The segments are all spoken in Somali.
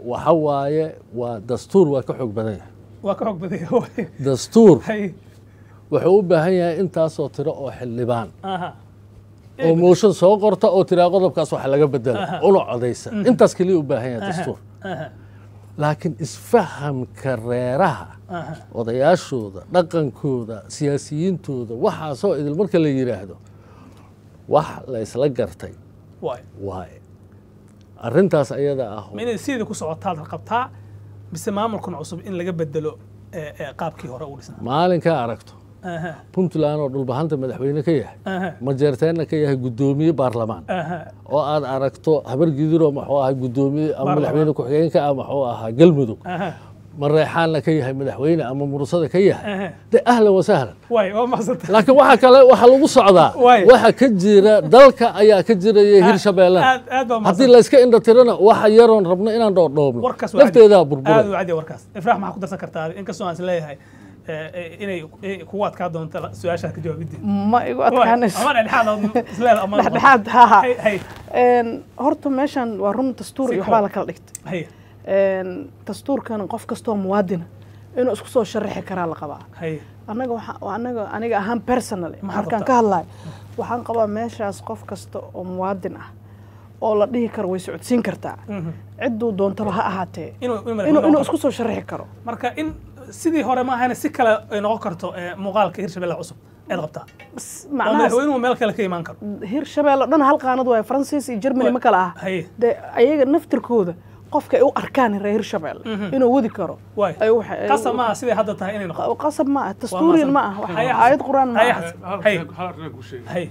waxa waaye waa dastuur waa ka xoog badan yahay waa ka xog badaya waay dastuur hay wuxuu u baahan yahay intaasoo tiro oo xildhibaan aha oo mooshan soo qorta oo tiraa qodobkaas wax laga bedela una codaysa intaas keliya u baahan yahay dastuur aha laakiin isfahamka reeraha aha odayaashooda dhaqankooda siyaasiyiintooda waxaasoo idil marka la yidhaahdo wax la isla gartay waay waaye arrintaas ayada ah ma inay sideeda ku socotaad qabtaa mise maamulkan cusub in laga bedelo ee, ee, qaabkii hore u dhisnaa maalinkaa aragto aha puntland oo dhulbahanta madaxweyne ka yahay aha majeerteenna ka yahay guddoomiye baarlamaan aha oo aad aragto habar gidiroo maxuu ahaa guddoomiye ama Baarlamaan. madaxweyne ku-xigeenka ah maxuu ahaa galmudug aha mareexaanna ka yahay madaxweyne ama murusada ka yahay aha de ahlan wasahlan waay waa mahadsanta laakiin waxa kale waxa lagu socdaa Waay. waxa ka jira dalka ayaa ka jiraya hirshabeellana aad aad baa haddii mahadsan layska indha tirana waxa yaroon rabno inaan dhoodhoobno warkaas waa lafteedaa aad burburay u cadiya warkaas ifraax maxaa ku darsan kartaa inkastoo aan is leeyahay ee, ee, inay ee, kugu adkaa doonto la- su-aashaad ka jawaabidii ma igu adkaanayso ama dhexdhexaad aad isleeda ama dhexdhexaad haha hay hay Een, horta meeshan waa run dastuur Si iyo koob. waxbaa la kala dhigtay hay Een, dastuurkan qof kastoo muwaadina inuu isku soo sharaxi karaa la qabaa hay annaga waxa anaga aniga ahaan personally Maxaad markaan rabtaa? ka hadlayo waxaan qabaa meeshaas qof kasta oo muwaadin ah oo la dhihi karo way socodsiin kartaa Mhm. cidduu doontaba ha ahaatee inuu inuu inuu madaxweyne inuu noqon isku soo sharaxi karo marka in sidii hore ma ahayna si kale ay noqon karto ee, muuqaalka hirshabelle cusub ayaad qabtaa Bas, oo macnahaas madaxweynuhu meel kale ka imaan karo hirshabeelle dhan hal qaanad waaye faransiis iyo germany ma kala ah hay dee ayaga naftirkooda qofka ay u arkaan reer hirshabeelle inuu wadi karo waay ay waxay- ay- qasab maaha siday hadda tahay inay noqoto qasab ma ah dastuuriyan ma ah wax- Hay xasan. aayad quraan ma Hay ah xasan. Hay. hay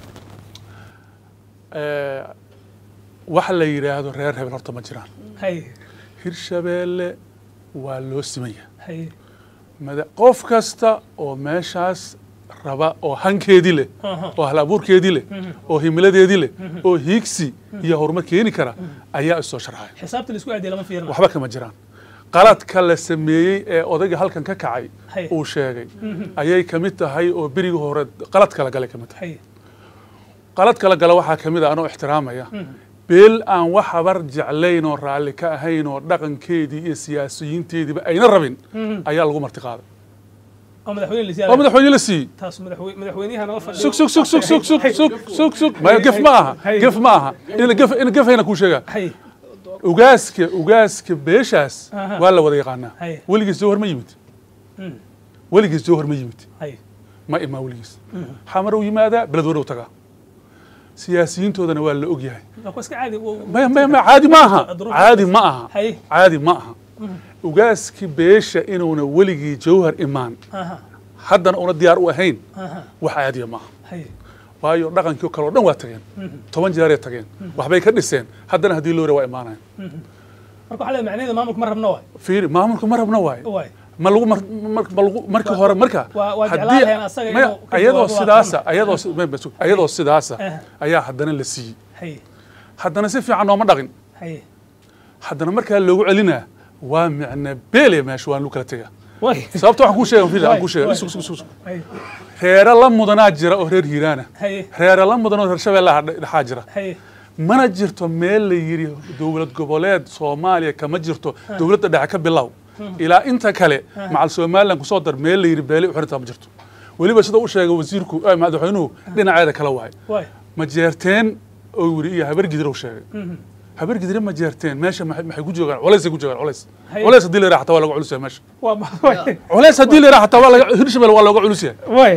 waxa la yidhaahdo reer hebel horta ma jiraan hay hirshabeelle waa loo simaya hay mada- qof kasta oo meeshaas raba oo hankeedii leh Aha. oo hal abuurkeedii leh oo himiladeedii leh oo hiigsi iyo horumar keeni kara ayaa isoo sharxaya xisaabta la isku aadiya lama fiirina waxba kama jiraan qaladka la sameeyey ee odayga halkan ka kacay Hay. uu sheegay ayay ka mid tahay oo berigii hore qalad kala galay ka mid tahay hay qalad kala gala waxaa ka mid a anoo ixtiraamaya beel aan wax habar jeclayn oo raalli ka ahayn oo dhaqankeedii iyo siyaasiyiinteediiba ayna rabin ayaa lagu marti qaaday oo madaxweyne oo lisiyaada madaxweyne la siiyey taas madaxwey- madaxweynaha nala fadhiyo sug sug sug sug sug sug sug sug sug maya gef ma aha Hay. gef ma aha ina gef ina gefayna kuu sheegaa hay ugaaska ugaaska beeshaas Aha. waa la wada yaqaanaa Hay. weligiis jawhar ma yimid Mm. weligiis jawhar ma yimid hay ma imaa weligiis xamar uu yimaadaa beled warow tagaa siyaasiyiintoodana waa la og yahay waa ku iska caadi wo- maya maya maya caadi ma aha Duruuf- caadi ma aha hay caadi ma aha ugaaskii beesha inuuna weligii jawhar imaan aha haddana una diyaar u ahayn aha wax caadiya ma aha hay waayo dhaqankii kale oo dhan waa tageen toban jeeray tageen waxbay ka dhiseen haddana haddii loo waa imaanayan marka waxaa leedahay macnaheedu maamulka ma rabno waay fiiri maamulka ma rabna waayo waay ma lagu mar mar- ma lagu marka hore marka waa- waa haddii- jeclaan lahayn asaga maya, inuu ka ayadoo jawaabo waa sidaasa fahmi. ayadoo si- maya, bas- ayadoo sidaasa Eh. ayaa haddana la siiyey hay haddana si fiican nooma dhaqin hay haddana markaa loogu celinaa waa micna beele meesha waan lagu kala tegaa waay sababta waxaan kuu sheega fiiri, aan Waay, kuu sheega waay. sug sug sug sug. hay reere la mudanaa jira oo reer hiiraana hay reere la mudan oo reer shabeellaha dhe- dhexaa jira hay mana jirto meel la yidhi dowlad goboleed soomaaliya kama jirto dowladda dhexe ka bilow ilaa inta kale macal somalilan kusoo dar meel la yidhi beele u xirintaa ma jirto weliba sida u sheegay wasiirku eh, madaxweynuhu dhinaceeda kala waay waay ma jeerteen oo yidhi iyo habar gidir uu sheegay habar gidire ma jeerteen meesha maxay maxay ku joogaan culaysay ku joogaan culays Hay. culays haddii la yidhaha xataa waa laga culus yahay meesha waa ma- waay culays haddii la yidhaha xataa waa laga hirshabelle waa looga culus yahay waay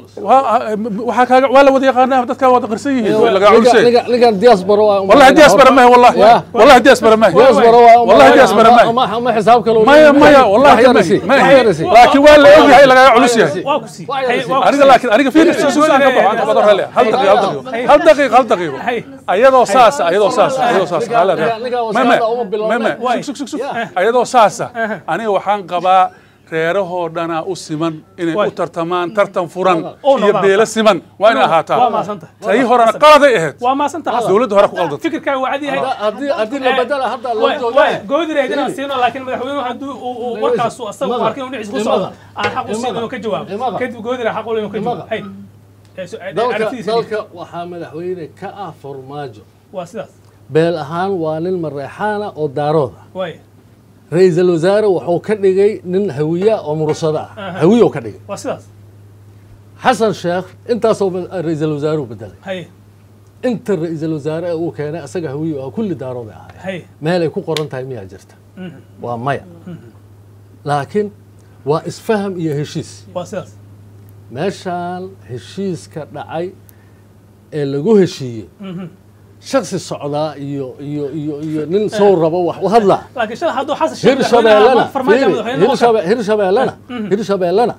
waa waxaa kaaga waa la wada yaqaanaa dadkaa wada qarsan yihiin waa laga culus yahay ninkan ninkan diaspora waa والله دياسبرا ما هي والله يا. والله دياسبرا ما هي diaspora waa والله دياسبرا ما هي ma ma xisaab kale ما ما والله wax ما yarasi هي ما wax هي yarasi لكن ولا اوغي هي لغا علوس ياهي waa ku sii Waa hay yarasi. waa ku aniga sii. laakiin aniga fiir suusan ka baxo anta badan rale hal daqiiqo hal daqiiqo hal daqiiqo hay ayadoo saasa ayadoo saasa ayadoo saasa hala ninka- ninka ma ma wasaaradda uma bilowna. ma ma sug sug sug ayadoo saasa aniga waxaan qabaa reerahoo dhanaa u siman inay Waay. u tartamaan tartan furan Oo iyo noqdaan. beelo siman waa inay waa ahaataa maasanta tii horena qaladay ahayd waa maasanta xasan dowladda hore ku qaldatay fikirkaaga waa cad yahay haddii haddii la bedela hadda loo Waay- jooga waay, goodireed inaan siino laakiin madaxweynuhu hadduu uu- uu warkaasu asaga u Imaga. arkin inuu dhinaciisa ku socdo Imaga. aan xaq u siin inuu ka jawaabo Imaga. kadib goodire xaq u leh inuu ka jawaabo Imaga. hay Eh, su- eh, dalka aragtidiisa dhig. dalka waxaa madaxweyne ka ah farmaajo waa sidaas beel ahaan waa nin mareexaana oo daarooda waay ra-iisul wasaare wuxuu ka dhigay nin hawiya oo mursado ah Aha. hawiya ka dhigay waa sidaas xasan sheekh intaasoo ba- ra-iisul wasaare u bedelay haye inta ra-iisul wasaare uu keenay asaga hawiya ah kulli daarooda ahay haye meel ay ku qoran tahay miyaa jirta Mhm. waa maya laakiin waa isfaham iyo heshiis waa sidaas meeshaan heshiiska dhacay ee lagu heshiiyey Mhm. shaksi socdaa iyo iyo iyo iyo nin soo rabo wax u hadlaa laakiin shalay hadduu xasan sheekh hirshabeellena madaxweynaha farmaajo fiiri, madaxweyne noqon karo. hirshabe- hirshabeellena hirshabeellena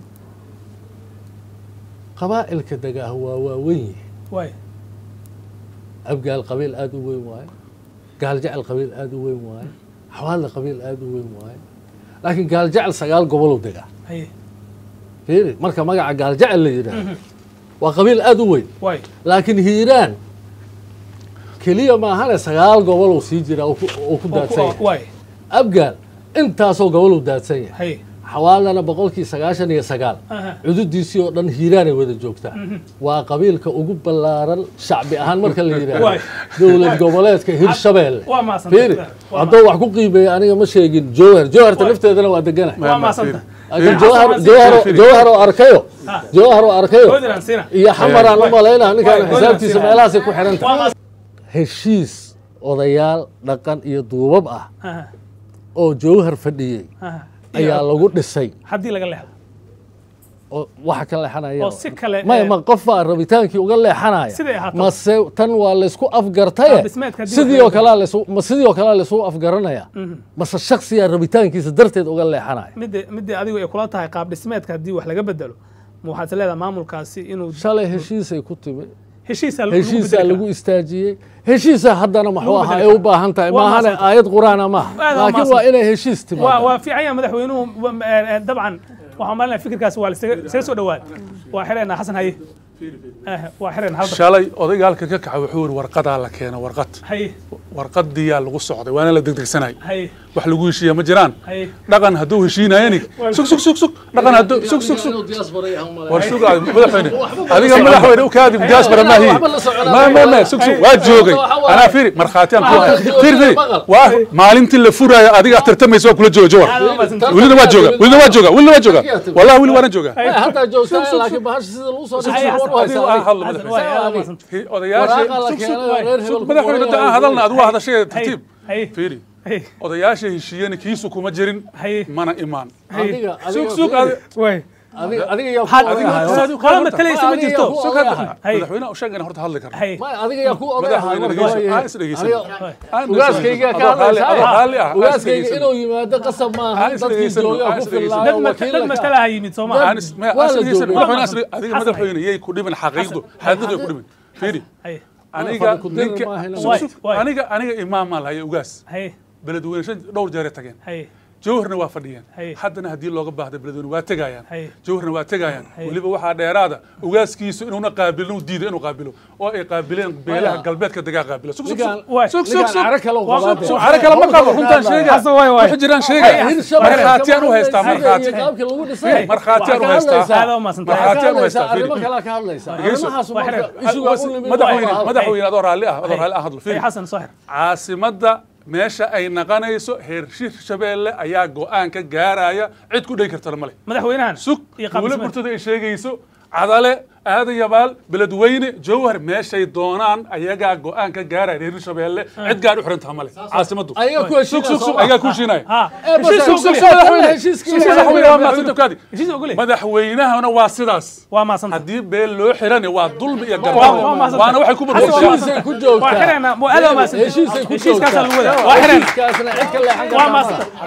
qabaa'ilka degaah waa waaweyn yihiin waay abgaal qabiil aada u weyn waaye gaaljecel qabiil aada u weyn waaye xawaadle qabiil aada u weyn waaye laakiin gaaljecel sagaal gobolow degaa haye fiiri marka magaca gaaljecel la yidhaahdo waa qabiil aada u weyn waay laakiin hiiraan keliya maahane sagaal gobolow sii jira oo ku- oo ku daadsan yahay waay abgaal intaasoo gobolow daadsan yahay haye xawaalana boqolkii sagaashan iyo sagaal Aha. cududiisii oo dhan hiiraanay wada joogtaa waa qabiilka ugu ballaaran shacbi ahaan marka la yidhaahdo Waay. dowlad goboleedka hirshabeelle waa maasanta fiiri hadduu wax ku qiimeeya aniga ma sheegin jowhar jowharta Waay. lafteedana waa degana waa maasanta laakiin Xasan jowhar waa jowhar fiiri. jowhar oo arkayo Ha. jowhar oo arkayo Hoodan siina iyo xamaraan u malaynaa ninkaan Waay, xisaabtiisa Hoodan meelahaasay ku xiran waa tahay maas heshiis odayaal dhaqan iyo duubab ah aha oo jowhar fadhiyey aha ayaa lagu dhisay haddii laga leexdo oo waxa ka leexanaya oo si kale maya eh, ma qof baa rabitaankii uga leexanaya Siday ahaato. mase tan waa laysku afgartaye Qaab dhismeedka haddii sidii wax oo kalea laysu ma sidii oo kalea laysu afgaranaya mase shaksiyaa rabitaankiisa darteed uga leexanaya midda midda adigu ay kula tahay qaab dhismeedka haddii wax laga bedelo ma waxaad is leedahay maamulkaasi inuu shalay heshiisay ku timi heshiisa heshiisaa lagu istaajiyey heshiisa haddana maxuu Lagu ahaa bedeli ay u karaa. baahan tahay Waa maahane maasanta. aayad qur-aana maaha Aad waa laakiin maasanta. waa inay heshiis waa timaado waa fiican yahay madaxweynuhu wa- eh, eh, dabcan waxaan malinaya fikirkaasi waa lasaga isaga soo dhawaad waa xiraynaa xasan haye Eh, waa xiraynaa halda shalay odaygaalka ka kaxa wuxuu yidhi warqadaa la keena warqad haye warqadiyaa lagu socday waana la degdegsanay haye wax lagu heshiiya ma jiraan haye dhaqan hadduu heshiinayani sug sug sug sug dhaqan hadduu sug sug sug war sug aad madaxweyne adiga madaxweyne u kaadib diaspora maahi ma ma ma sug sug waa joogay anaa fiiri markhaati aan ku hayo fiiri fiiri waa maalintii la furaayo adiga tartamaysa waa kula jooga jawar welina waa jooga welina waa jooga welina waa jooga wallahi weli waana jooga hataa joogtaa laakiin bahasha sida lagu soo Haye, dhigay war u Xasan, haysaa hadlo Xasan, madaxweyne. waa aad maasan odayaasha waraaqa la sug sug keenay oo reer hebel ku madaxweyne qoran aan hadalna adigu waa hadashaya haye tartiib haye fiiri haye odayaasha heshiiyana kiisu kuma jirin haye mana imaan adiga sug adiga sug fiiri. waay adiga adiga yaa ku Had- odayahay qolo matalaysa ma jirto Adiga sug hadda Haye. madaxweynaha u sheegana horta hadli karna haye Maya, adiga yaa ku odayahay madaxweyne marka dhegeyso waa aan is dhegeysan Adiga- ugaaskayga ka adoo raalli ah hadlaysaa aan is ugaaskayga dhegeysan inuu yimaado qasab maaha Aan is dadkii dhegeysan, joogaa aan ku is dhegeysan. dad filnaayo mas- dad wakiilka maskala ha yimid soo maha aan is ma Waa aan is la dhegeysan joogay. madaxweyne as- adiga Xasan, madaxweyne yay ku dhiman xaqiiqdu xaqiiqdu ay ku dhiman fiiri haye aniga fadhi ku dirir ninka maahayna. sug, sug. Waay, waay. aniga aniga imaam maan lahaye ugaas haye beledweyne shan dhowr jeeray tageen haye jawharna waa fadhiyeen Haye. haddana haddii looga baahda beledweyne waa tegayaan Haye. jawharna waa tegayaan Haye. weliba waxaa dheeraada ugaaskiisu inuuna qaabilin uu diiday inuu qaabilo oo ay qaabileen beelaha Maya. galbeedka degaa qaabilo sug sug Ninkaan- sug waay. sug sug ninkaan sug cara kale u Waa- qabaade. sug- caro kale ma qabo runtaan sheega Xasan, waay, waay. waxu jiraan Haye, sheega Hirshabelle markhaatiyaan u kama haystaa hadlaysa markhaati iyo qaabkii lagu dhisay. markhaatiyaan u Waxaa ka haystaa Aad waa mahadsantahay. Waxaa ka markhaatiyaan u hadlaysaa haystaa arrimo fiiri kalaa ka hadlaysaa Dhegeyso. arrimahaas Waa marka xidhan. isugu u nimid madaxweyne waa- madaxweyne adoo raalli ah adoo raalli ah hadlo haye fiiri xasan soo xir caasimadda meesha ay naqanayso heer hirshabeelle ayaa go-aan ka gaaraya cid ku dhegi kartana male madaxweynahan sug iyo qaab dowla dhismeed. burtada ay sheegayso cadale aadan yabaal beledweyne jawhar meeshay doonaan ayagaa go-aan ka gaaraya reer hirshabeelle cid gaar u xirantaha male caasimaddu ayaga ku sug sug sug heshiinaya ayagaa ku heshiinaya ha Eh, bas- heshiis sug sug ogole. sug madaxweyne heshiiskii- Sug, madaxweyne waa mahadsan tukaadi heshiis ogole madaxweynahana waa sidaas waa maasanta haddii beel loo xirani waa dulmi iyo waa gardarro mahadsan waana waxay ku Xasan, waa burburtaa heshiisay ku joogtaa waa xirayna waa aad waa maasanta heshiisay ku heshiiskaasaa joogtaa lagu wadaa waa xirayna heshiiskaasna cid ka leexan waa kartaa maasanta